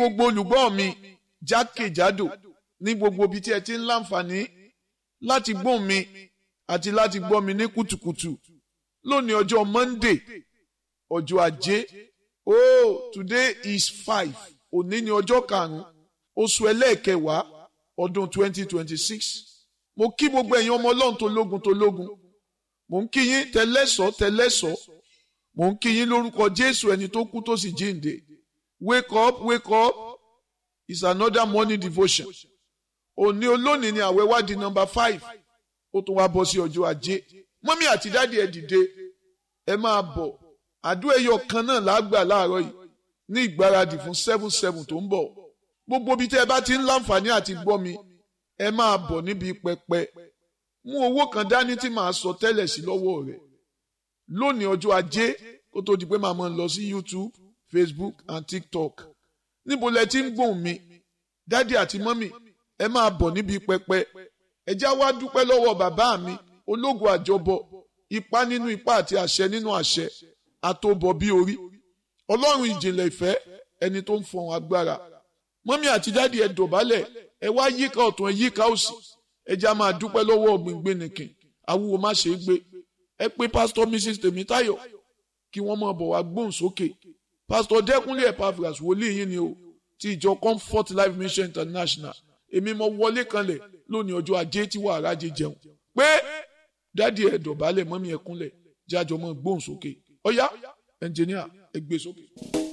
gbogbo olùgbọ́ mi jákèjádò ní gbogbo ibi tí ẹ ti ń láǹfààní láti gbóhùn mi àti láti gbọ́ mi ní kùtùkùtù lónìí ọjọ́ Monday ọjọ́ ajé oh today is five òní ni ọjọ́ karùn-ún oṣù ẹlẹ́ẹ̀kẹwàá ọdún twenty twenty six mo kí gbogbo ẹ̀yin ọmọ ọlọ́run tó lógun tó lógun mo ń kí yín tẹlẹ́sọ̀ tẹlẹ́sọ̀ mo ń kí yín lórúkọ Jésù ẹni tó kú tó sì jíǹde wake up wake up is another morning devotion òní olónìí ni àwẹ̀ wá di number five ó tún wá bọ́ sí ọjọ́ ajé mọ́mí àti dáàdi ẹ̀ dìde ẹ máa bọ̀ àdúrà ẹyọ kan náà lágbà láàárọ̀ yìí ní ìgbáradì fún seven seven tó ń bọ̀ gbogbo ibi tẹ́ ẹ bá ti ń láǹfààní àti gbọ́ mi ẹ máa bọ̀ níbi pẹpẹ mú owó kan dání tí màá sọ tẹ́lẹ̀ sí lọ́wọ́ rẹ̀ lónìí ọjọ́ ajé kó tó di pé màá máa lọ sí YouTube Facebook and TikTok níbo lẹ ti ń gbóhùn mi dádì àti mọ́mì ẹ máa bọ̀ níbi pẹpẹ ẹ já wá dúpẹ́ lọ́wọ́ bàbá mi ológun àjọbọ ipá nínú ipá àti àṣẹ nínú àṣẹ àtòbọ̀ bí orí ọlọ́run ìjìnlẹ̀ ìfẹ́ ẹni tó ń fọhùn agbára mọ́mí àti dáàdi ẹ dọ̀bálẹ̀ ẹ wá yíká ọ̀tún ẹ yíká òsì ẹ já máa dúpẹ́ lọ́wọ́ ọ̀gbìngbìn nìkìn awúwo má ṣe é gbé ẹ pé pásítọ̀ mrs tèmítáyọ̀ kí wọ́n máa bọ̀ wá gbóhùn sókè pásítọ̀ dẹ́kunlé epaphras wòlíì yín ni o ti ìjọ comfort life mission international èmi mo wọlé kanlẹ̀ lónìí ọjọ́ ajé tí wàá rájẹ jẹun pé dáàdi ẹ dọ̀bálẹ̀ mọ́mí ẹ kúnlẹ̀ jájọ mọ́ gbóhùn sókè ọ̀yá ẹnjìníà ẹ gbé sókè.